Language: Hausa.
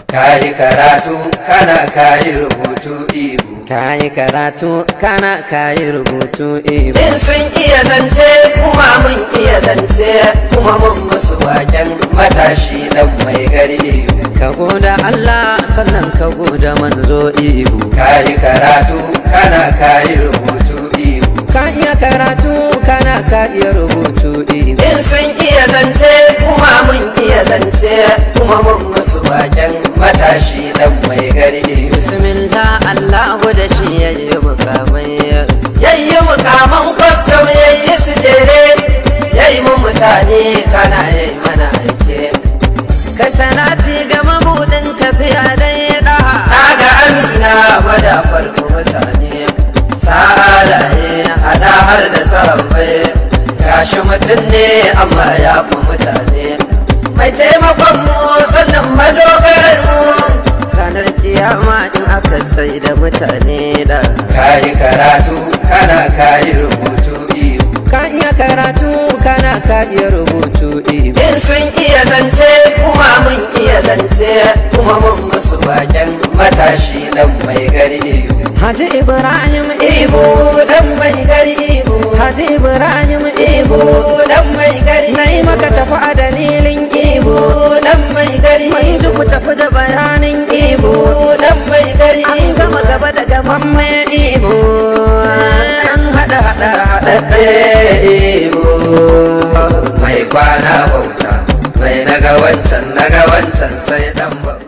kayi karatu kana kayi rubutu ibu kayi karatu kana kayi rubutu ibu in sun iya zance kuma mun iya zance kuma mun musu waken matashi dan mai gari ibu ka goda Allah sannan ka goda manzo ibu kayi karatu kana kayi rubutu ibu ka iya karatu kana ka iya rubutu ibu in sun iya zance kuma mun iya zance kuma mun musu waken matashi dan mai gari ibu bismillah Allahu da shi yayi mukamai yayi mukaman kwastam yayi su jere yayi mu mutane kana yayi mana aike kai sanati ga mabudin tafiya dai da ga amina gwada farko mutane sa'alaye hada har da sahabbai gashi mutum ne amma ya fi mutane mai taimakon mu sannan madogarar mu ranar kiyama in aka sai da mutane da kayi karatu kana kayi rubutu iyo ka iya karatu kana ka iya rubutu ibu in sun iya zance kuma mun iya zance kuma mun musu baken matashi dan mai gari iyo Haji Ibrahim ibu dan mai gari ibu Haji Ibrahim ibu dan mai gari na yi maka tafi a dalilin ibu dan mai gari mun ji ku tafi da bayanin ibu dan mai gari an gama gaba da gaban mai ibo an hada hada haɗaɗɗe ibu mai kwana bauta mai naga wancan naga wancan sai dan bauta